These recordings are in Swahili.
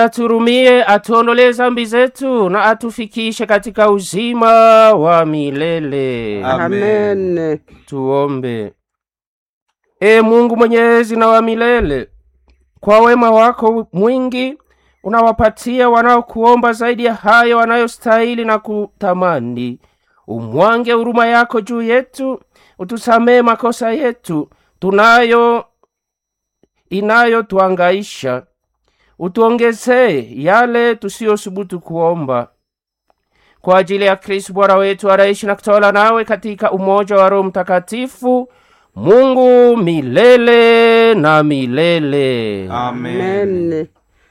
aturumie, atuondolee zambi zetu na atufikishe katika uzima wa milele. Amen. Amen. Tuombe. E Mungu mwenyezi na wa milele, kwa wema wako mwingi unawapatia wanaokuomba zaidi ya hayo wanayostahili na kutamani. Umwange huruma yako juu yetu, utusamee makosa yetu tunayo inayotuangaisha, utuongezee yale tusiyosubutu kuomba kwa ajili ya Kristo Bwana wetu anaishi na kutawala nawe katika umoja wa Roho Mtakatifu, Mungu milele na milele. Amen. Amen.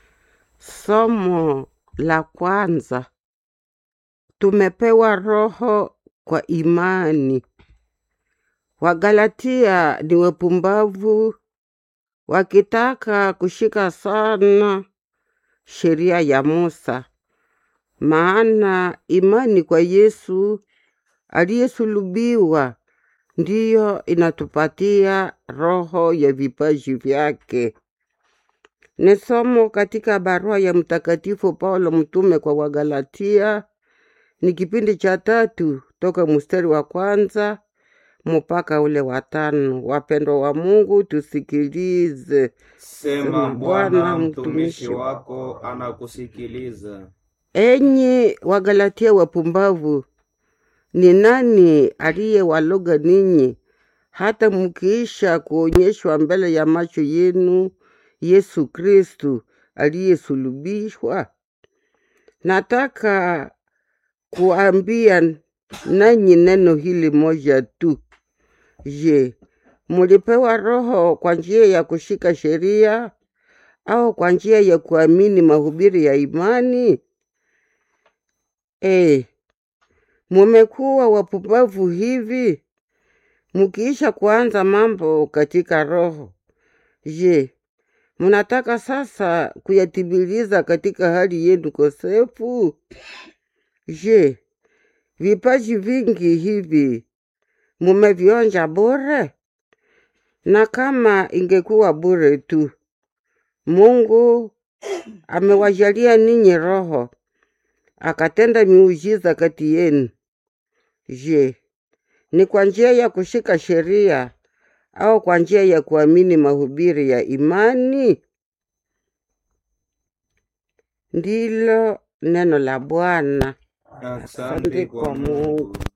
Somo la kwanza. Tumepewa roho kwa imani. Wagalatia ni wapumbavu wakitaka kushika sana sheria ya Musa, maana imani kwa Yesu aliyesulubiwa ndiyo inatupatia roho ya vipaji vyake. Ni somo katika barua ya Mtakatifu Paulo mtume kwa Wagalatia, ni kipindi cha tatu toka mstari wa kwanza mpaka ule wa tano. Wapendwa wa Mungu, tusikilize. Sema Bwana, mtumishi wako anakusikiliza. Enyi Wagalatia wapumbavu, ni nani aliyewaloga ninyi hata mkiisha kuonyeshwa mbele ya macho yenu Yesu Kristu aliyesulubishwa? Nataka kuambia nanyi neno hili moja tu. Je, mulipewa Roho kwa njia ya kushika sheria au kwa njia ya kuamini mahubiri ya imani? Eh, mumekuwa wapumbavu hivi mukiisha kuanza mambo katika roho. Je, mnataka sasa kuyatimiliza katika hali yenu kosefu? Je, vipaji vingi hivi mumevionja bure? Na kama ingekuwa bure tu, Mungu amewajalia ninyi Roho akatenda miujiza kati yenu. Je, ni kwa njia ya kushika sheria au kwa njia ya kuamini mahubiri ya imani? Ndilo neno la Bwana. Asante kwa Mungu.